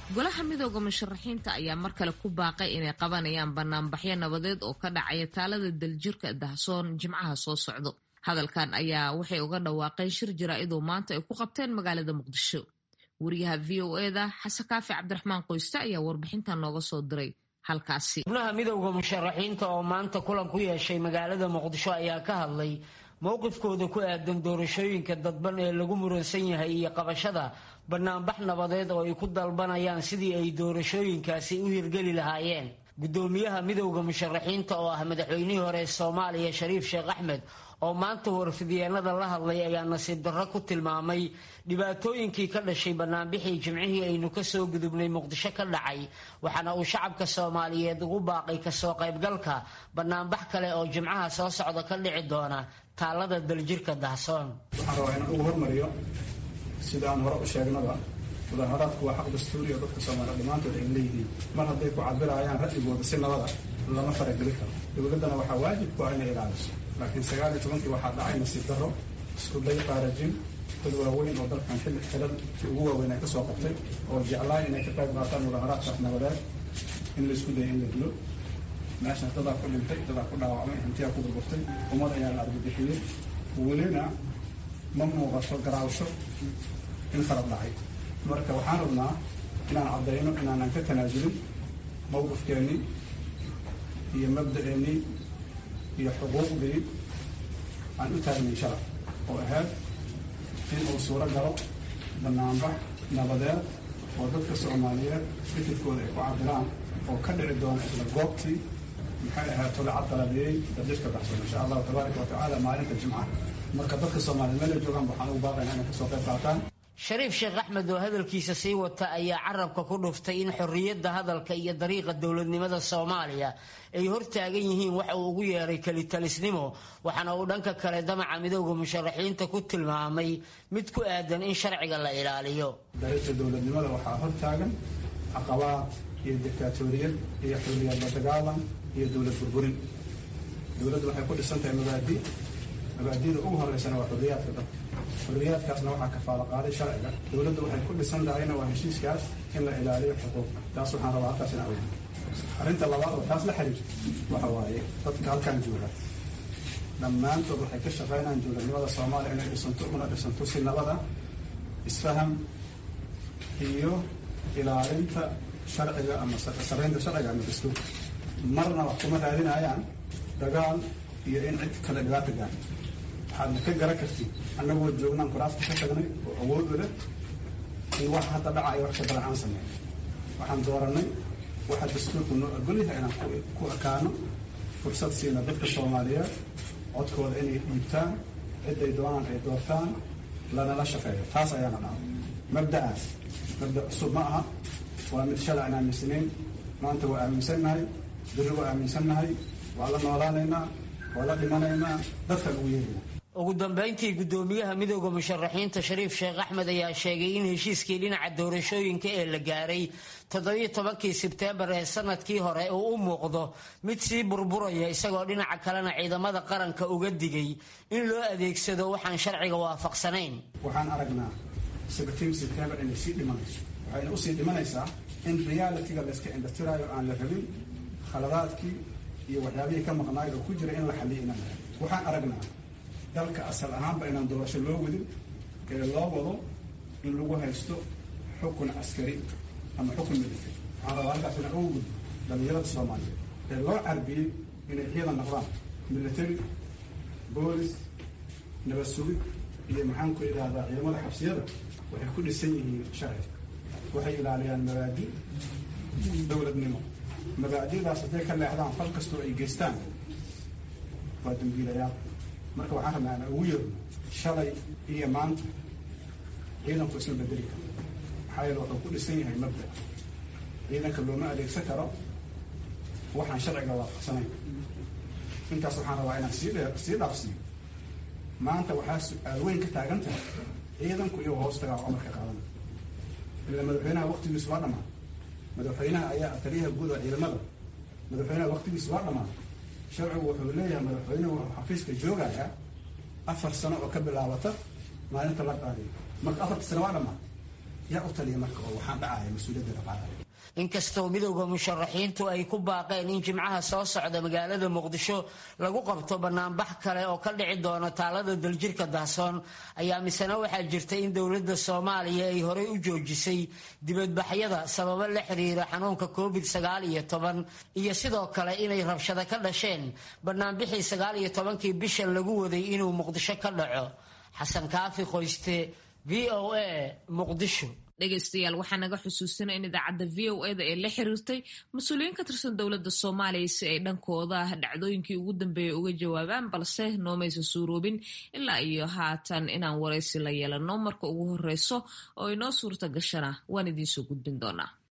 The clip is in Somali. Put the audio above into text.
golaha midooda musharaxiinta ayaa mar kale ku baaqay inay qabanayaan banaanbaxyo nabadeed oo ka dhacaya taalada daljirka dahsoon jimcaha soo socdo hadalkan ayaa waxay uga dhawaaqeen shir jaraa'idoo maanta ay ku qabteen magaalada muqdisho wariyaha v o eda xasan kaafi cabdiraxmaan qoyste ayaa warbixintan nooga soo diray halkaasi xubnaha midowda musharaxiinta oo maanta kulan ku yeeshay magaalada muqdisho ayaa ka hadlay mowqifkooda ku aadan doorashooyinka dadban ee lagu muransan yahay iyo qabashada banaanbax nabadeed oo ay ku dalbanayaan sidii ay doorashooyinkaasi u hirgeli lahaayeen guddoomiyaha midowda musharaxiinta oo ah madaxweynihii hore ee soomaaliya shariif sheekh axmed oo maanta warfidyeennada la hadlay ayaa nasiib darro ku tilmaamay dhibaatooyinkii ka dhashay banaanbixii jimcihii aynu kasoo gudubnay muqdisho ka dhacay waxaana uu shacabka soomaaliyeed ugu baaqay kasoo qaybgalka banaanbax kale oo jimcaha soo socda ka dhici doona taalada daljirka dahsoon waxaan rabaa inaan ugu hormariyo sida aan hore u sheegnaba mudaharaadku waa xaq dastuuri oo dadka soomaaliya dhammaantood ay leeyihiin mar hadday ku cabirayaan ra'yigooda si nabada lama farageli karo dowladdana waxaa waajib ku ah inay ilaaliso laakiin sagaal iyo tobankii waxaa dhacay nasiib darro isku day qaarajin dad waaweyn oo dalkan xilli xilalkii ugu waaweyn ay ka soo qabtay oo jeclaan inay ka qayb qaataan mudaharaadkaas nabadeed in laisku daya in la dilo meeshaas dadaa ku dhintay dadaa ku dhaawacmay hantiyaa ku burburtay ummad ayaa la argabixiyey welina ma muuqato garaawsho in khalad dhacay marka waxaan rabnaa inaan caddayno inaanan ka tanaasulin mawqifkeennii iyo mabda'eennii iyo xuquuqdii aan u taagnay sharaf oo ahayd in uu suuro galo banaanbax nabadeed oo dadka soomaaliyeed fikirkooda ay ku cabiraan oo ka dhici doona isla goobtii maxay ahayd tolacad qalabeeyey dadjirka baxsan insha allahu tabaaraka wa tacaala maalinta jimcaha marka dadka soomaaliya meel ay joogaan waxaan ugu baaqayna inay kasoo qayb qaataan shariif sheekh axmed oo hadalkiisa sii wata ayaa carabka ku dhuftay in xorriyadda hadalka iyo dariiqa dowladnimada soomaaliya ay hortaagan yihiin waxa uu ugu yeeray kelitalisnimo waxaana uu dhanka kale damaca midowda musharaxiinta ku tilmaamay mid ku aadan in sharciga la ilaaliyo dariiqa dowladnimada waxaa hortaagan caqabaad iyo dictaatoriyad iyo xorriyadla dagaalan iyo dowlad burburin dowladdu waxay ku dhisan tahay mabaadi mabaadida ugu horeysana waa xorriyaadka dadka xorriyaadkaasna waxaa kafaalo qaaday sharciga dowladdu waxay ku dhisan tahayna waa heshiiskaas in la ilaaliyo xuquuqda taas waxaan rabaa halkaas in aweyno arrinta labaad oo taas la xiriirta waxa waaye dadka halkan jooga dhammaantood waxay ka shaqaynayaan dowladnimada soomaaliya inay dhisanto una dhisanto si nabada isfaham iyo ilaalinta sharciga ama saraynta sharciga ama dastuurka marna wax kuma raadinayaan dagaal iyo in cid kale dhibaata gaarto waxaadna ka garan kartid annagoo joognaan kuraasta ka tagnay oo awood u leh in wax hadda dhacayo wax ka badan aan sameyn waxaan dooranay waxa dastuurku noo ogolyahay inaan ku ekaano fursad siina dadka soomaaliyeed codkooda inay dhiibtaan ciday doonaan ay doortaan lanala shaqeeyo taas ayaana dhaca mabda'aas mabda cusub ma aha waa mid shalay aan aaminsanayn maanta waa aaminsannahay biri waa aaminsannahay waa la noolaanaynaa waa la dhimanaynaa dadkaan ugu yeerina ugu dambeyntii guddoomiyaha midowda musharaxiinta shariif sheekh axmed ayaa sheegay in heshiiskii dhinaca doorashooyinka ee la gaaray toddobiyo tobankii sebteembar ee sanadkii hore uu u muuqdo mid sii burburaya isagoo dhinaca kalena ciidamada qaranka uga digay in loo adeegsado waxaan sharciga waafaqsanayn waxaan aragnaa seventeen sebtembar inay sii dhimanayso waxayna usii dhimanaysaa in realitiga layska indhatiraayo aan la rabin khaladaadkii iyo waxyaabihii ka maqnaay oo ku jira in la xaliyo inaan la rabin waxaan aragnaa dalka asal ahaanba inaan doorasho loo wadin ee loo wado in lagu haysto xukun caskari ama xukun military waxaan rabaa halkaas inaan ugu gudbo dhalinyarada soomaaliyeed ee loo carbiyey inay ciidan noqdaan military boolis nabad sugid iyo maxaan ku idhaahdaa ciidamada xabsiyada waxay ku dhisan yihiin sharci waxay ilaaliyaan mabaadi dowladnimo mabaadidaas hadday ka leexdaan fal kastoo ay geystaan waa dambiilayaal marka waxaan rabnaa inaan ugu yeerno shalay iyo maanta ciidanku isma bedeli karo maxaa yeele wuxuu ku dhisan yahay mabda ciidanka looma adeegsan karo waxaan sharciga waafaqsanayn intaas waxaan rabaa inaan sii dheer sii dhaafsiiyo maanta waxaa su-aal weyn ka taagan tahay ciidanku iyagoo hoos tagaa amarka qaadan ila madaxweynaha waktigiisu waa dhamaa madaxweynaha ayaa taliyaha guud oo ciidamada madaxweynaha waktigiisu waa dhamaa sharcigu wuxuu leeyahay madaxweynuhu wuxuu xafiiska joogayaa afar sano oo ka bilaabata maalinta la qaadiyo marka afarta sano waa dhamaa yaa u taliya marka oo waxaan dhacaya mas-uuliyadda qaadaya inkastoo midowda musharaxiintu ay ku baaqeen in jimcaha soo socda magaalada muqdisho lagu qabto banaanbax kale oo ka dhici doona taalada daljirka dahsoon ayaa misena waxaa jirta in dowladda soomaaliya ay horey u joojisay dibadbaxyada sababo la xiriira xanuunka covid sagaal iyo toban iyo sidoo kale inay rabshado ka dhasheen banaanbixii sagaal iyo tobankii bishan lagu waday inuu muqdisho ka dhaco xasan kaafi qoyste v o a muqdisho dhegaystayaal waxaa naga xusuusina in idaacadda v o eda ee la xiriirtay mas-uuliyiin ka tirsan dowladda soomaaliya si ay dhankooda dhacdooyinkii ugu dambeeyay uga jawaabaan balse noomaysa suuroobin ilaa iyo haatan inaan waraysi la yeelano marka ugu horeyso oo inoo suurta gashana waan idiinsoo gudbin doonaa